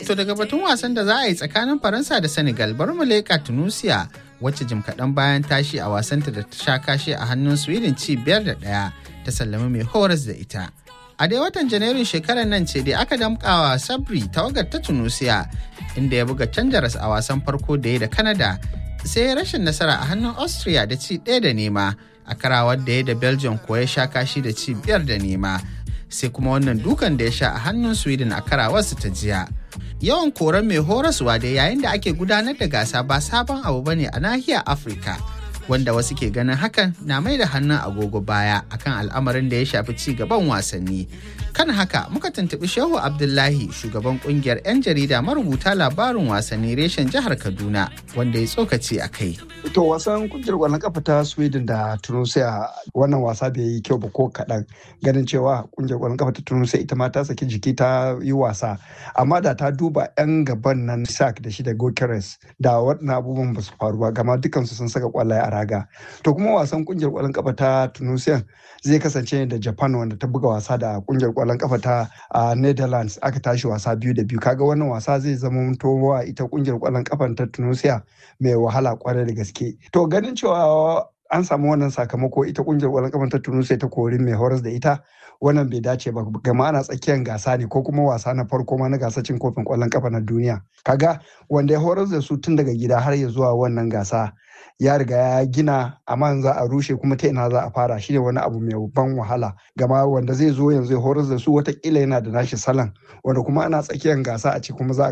To daga batun wasan da za a yi tsakanin Faransa da Senegal bari mu leƙa Tunisia wacce jim kaɗan bayan tashi a wasanta da ta sha kashe a hannun Sweden ci biyar da ɗaya ta sallami mai horas da ita. A dai watan Janairun shekarar nan ce dai aka damƙawa Sabri tawagar ta Tunisia inda ya buga canjaras a wasan farko da ya da Canada sai rashin nasara a hannun Austria da ci ɗaya da nema a karawar da ya da Belgium ko ya sha kashi da ci biyar da nema. sai kuma wannan dukan da ya sha a hannun sweden a karawarsu ta jiya yawan koren mai horaswa da yayin da ake gudanar da gasa ba sabon abu ba ne a nahiyar afirka wanda wasu ke ganin hakan na mai da hannun agogo baya akan al'amarin da ya shafi ci gaban wasanni kan haka muka tuntuɓi shehu abdullahi shugaban kungiyar 'yan jarida marubuta labarin wasanni reshen jihar kaduna wanda ya tsokaci a kai to wasan kungiyar kwallon kafa ta sweden da tunisia wannan wasa bai yi kyau ba ko kaɗan ganin cewa kungiyar kwallon kafa ta tunisia ita ma ta saki jiki ta yi wasa amma da ta duba 'yan gaban nan sak da shi da gokeres da waɗannan abubuwan ba su faru ba gama dukansu sun saka kwallaye a raga to kuma wasan kungiyar kwallon kafa ta tunisia zai kasance da japan wanda ta buga wasa da kungiyar kwallon kafa ta netherlands aka tashi wasa biyu da biyu kaga wannan wasa zai zama wa ita kungiyar kwallon kafa ta tunisia mai wahala kwarai da gaske to ganin cewa an samu wannan sakamako ita kungiyar kwallon kafa ta tunisia ta kori mai horas da ita wannan bai dace ba gama ana tsakiyar gasa ne ko kuma wasa na farko ma na gasa cin kofin kwallon kafa na duniya kaga wanda ya horar da su tun daga gida har ya zuwa wannan gasa ya riga ya gina amma za a rushe kuma ta ina za a fara shi ne wani abu mai ban wahala gama wanda zai zo yanzu ya horar da su watakila yana da nashi salon wanda kuma ana tsakiyar gasa a ce kuma za a